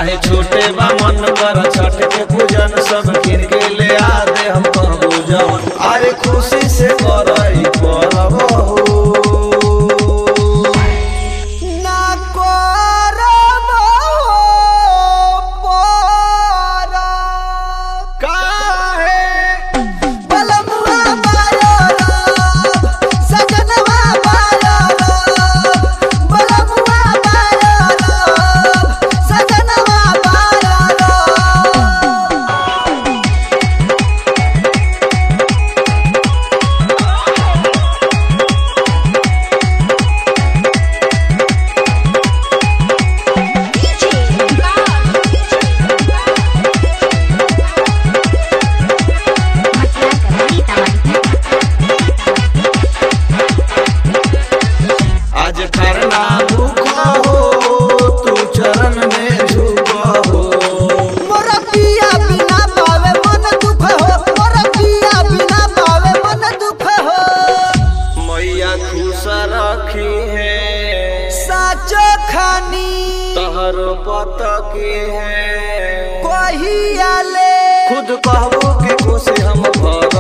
चाहे छोटे बा मन कर छठ के पूजन सब किन के ले आ दे हम कहबो जवन अरे खुशी से करई परब हो ना करब परब काहे बलमुआ बारब सजनवा बारब बलमुआ बारब सजनवा बारब आज करना भूखा हो तू चरण में झुका हो मोरा पिया बिना पावे मन दुख हो मोरा पिया बिना पावे मन दुख हो मैया खुश रखी है साचो खानी तहर पत की है कहिया ले खुद कहबो के खुशी हम भर